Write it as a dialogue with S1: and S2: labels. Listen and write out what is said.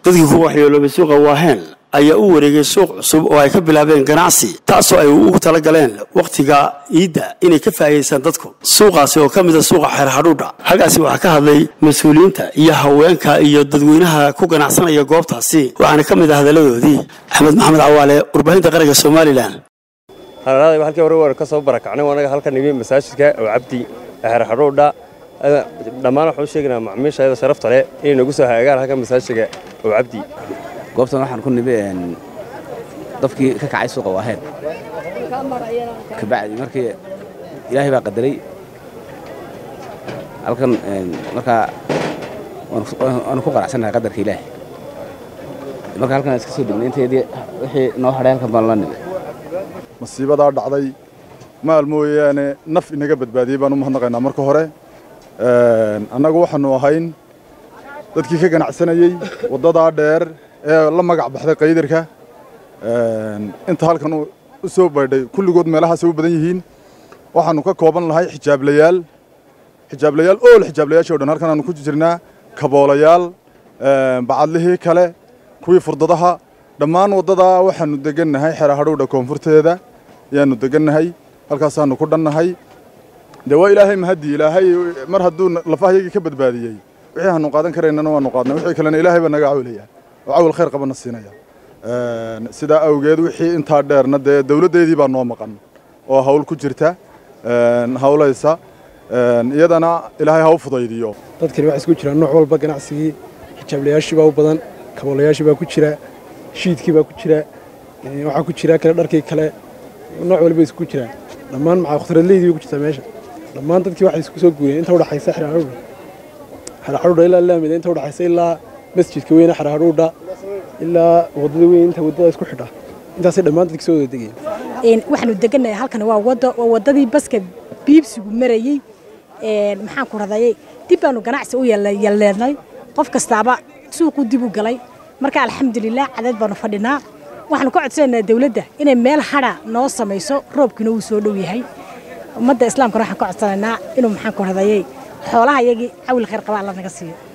S1: dadkii ku waxyeeloobay suuqa waaheen ayaa u wareegay suuq cusub oo ay ka bilaabeen ganacsi taasoo ay ugu tala galeen wakhtiga iidda inay ka faa'iidaystaan dadku suuqaasi oo ka mida suuqa xeer hadhuudha xaggaasi waxaa ka hadlay mas-uuliyiinta iyo haweenka iyo dadweynaha ku ganacsanaya goobtaasi waxaana ka mid ah hadalladoodii axmed maxamed cawaale warbaahinta qaranka somalilan
S2: halalaada halkii hore war ka soo barakacnay anaga halkan nimi masaajidka oo cabdi xeer hadhuudha dhammaan waxaan u sheegaynaa macmiishayada sharafta leh inay nagu soo hagaagaan halkan masaajidka oo cabdi
S3: goobtan waxaan ku nimi dafkii ka kacay suuqa waaheen kabacdi markii ilaahay baa qadaray halkan markaa waanu ku qanacsannahay qadarka ilaahay marka halkan iska soo degnay inteedii wixii noo hadhay halkan baan la nimi
S4: masiibadaa dhacday maal mooyaane naf inaga badbaadiyey baan u mahadnaqaynaa marka hore annagu waxaanu ahayn dadkii ka ganacsanayey waddadaa dheer ee la magac baxday qaydarka inta halkan u soo baydhay kulligood meelahaasay u badan yihiin waxaannu ka kooban lahay xijaablayaal xijaablayaal ool xijaablayaashii o dhan halkan aanu ku jirnaa kaboolayaal bacadlihii kale kuwii furdadaha dhammaan waddadaa waxaannu degannahay xera hadhowdha koonfurteeda ayaannu degannahay halkaasaannu ku dhannahay dee waa ilaahay mahadii ilaahay mar hadduu lafahayagii ka badbaadiyey wixii aanu qaadan karaynana waanu qaadnay wixii kalena ilaahay baa naga cawilaya oo cawil khayr qabana siinaya sidaa awgeed wixii intaa dheerna dee dawladdeedii baa noo maqan oo hawl ku jirta hawlaysa iyadana ilaahay ha u fudaydiyo
S5: dadkani waxaa isku jiraan nooc walba ganacsigii xijaablayaashii baa u badan kaboolayaashii baa ku jira shiidkii baa ku jira waxaa ku jira kale dharkii kale nooc walba isku jiraan dhammaan maxaa khudradleydii bay ku jirtaa meesha dhammaan dadkii waxay isku soo guureen inta udhaxaysa xeraxadhuudha xeraxadhuudha ilaa laamida inta udhaxaysa ilaa masjidka weyne xeraxadhuudha ilaa waddada weyn inta waddada isku xidha intaasay dhammaan dadkii soo wada degayeen
S6: waxaanu degannahay halkan waa waddo waa waddadii baska biibsigu marayey maxaan ku radayay dib baanu ganacsi u yalleednay qof kastaaba suuquu dib u galay marka alxamdulilah cadeed baanu fadhinaa waxaanu ka codsanaynaa dawladda inay meel hadha noo samayso roobkiina wuu soo dhow yahay ummadda islaamkana waxaan ka codsanaynaa inuu maxaan ku radayay xoolaha iyagii cawil khayr qaba alla naga siiyo